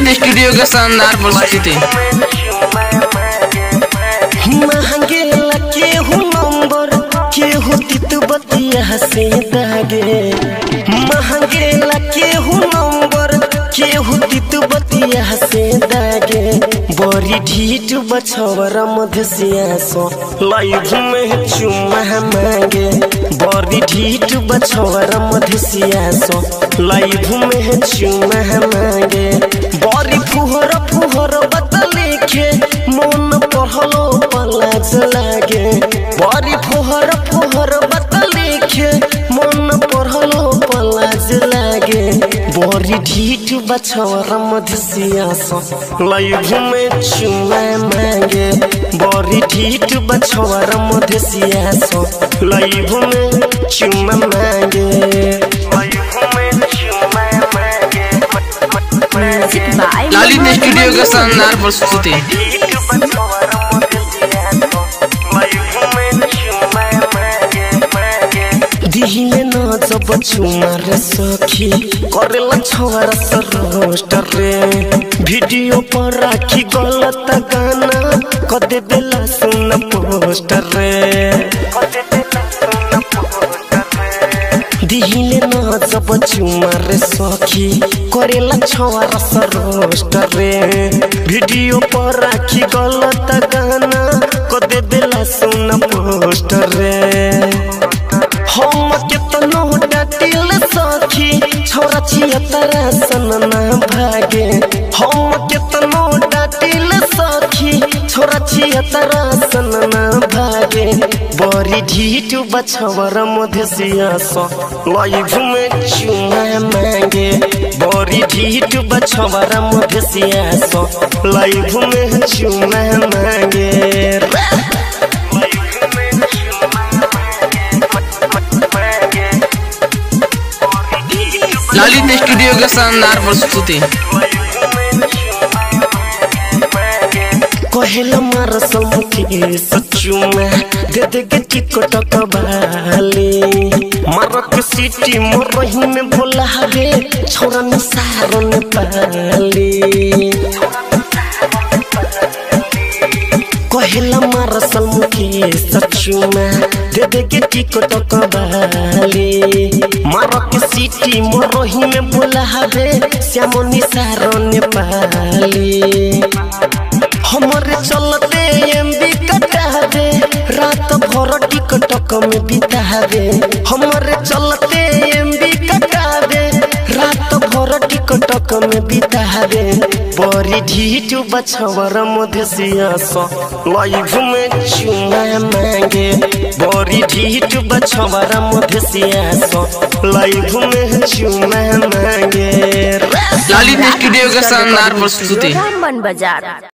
studio के शानदार प्रस्तुति महंगेला केहू नंबर केहू तित बतिया से दागे महंगेला केहू नंबर केहू तित बतिया से दागे बड़ी ढीठ बछवरा मधुसिया सो लाइफ में चुमा मांगे बड़ी ढीठ बछवरा मधुसिया सो लाइफ में चुमा मांगे बड़ी फुहर फुहर बतले खे मन पढ़लो पलाज लागे बड़ी फुहर फुहर बतले खे मन पढ़लो पलाज लागे बड़ी ढीठ बछवरा मधुसिया सो लाइफ में चुमा मांगे बड़ी ढीठ बछवरा मधुसिया सो लाइफ में चुमा मांगे लाइफ में चुमा मांगे म्यूजिक बाय ललित स्टूडियो के शानदार प्रस्तुति दिहिले न जब छुमार सखी करेला छवार सरोस्ट रे वीडियो पर राखी गलत गाना कदे बेला सुन पोस्टर रे दिहिले न जब चुमार सखी करेला छवार सरोस्ट रे वीडियो पर राखी गलत गाना कदे बेला सुन पोस्टर रे हम केतनो डाटिल सखी छोरा छिया तारा सन ना भागे हम केतनो डाटिल सखी छोरा छिया तारा सन ना भागे बड़ी ढीठ बछवर मधेसिया सो लाइफ में चुमा मांगे बड़ी ढीठ बछवर मधेसिया सो लाइफ में चुमा मांगे ललित स्टूडियो के शानदार प्रस्तुति कहेला मार समुखी सच्चू में दे दे के टिकट कबाली मारक सिटी मोरही में भोला हवे छोरा निसारो ने पाली कहेला मार समुखी सच्चू में दे दे के टिकट कबाली मारक सिटी मोरही में भोला हवे श्याम निसारो ने पाली हमारे चलते एमबी कटा दे रात भर टिकटक में बिता दे हमारे चलते एमबी कटा दे रात भर टिकटक में बिता दे बड़ी ढीठ बछवर मधेसिया सो लाइफ में चुमा मांगे बड़ी ढीठ बछवर मधेसिया सो लाइफ में चुमा मांगे ललित स्टूडियो के शानदार प्रस्तुति रामबन बाजार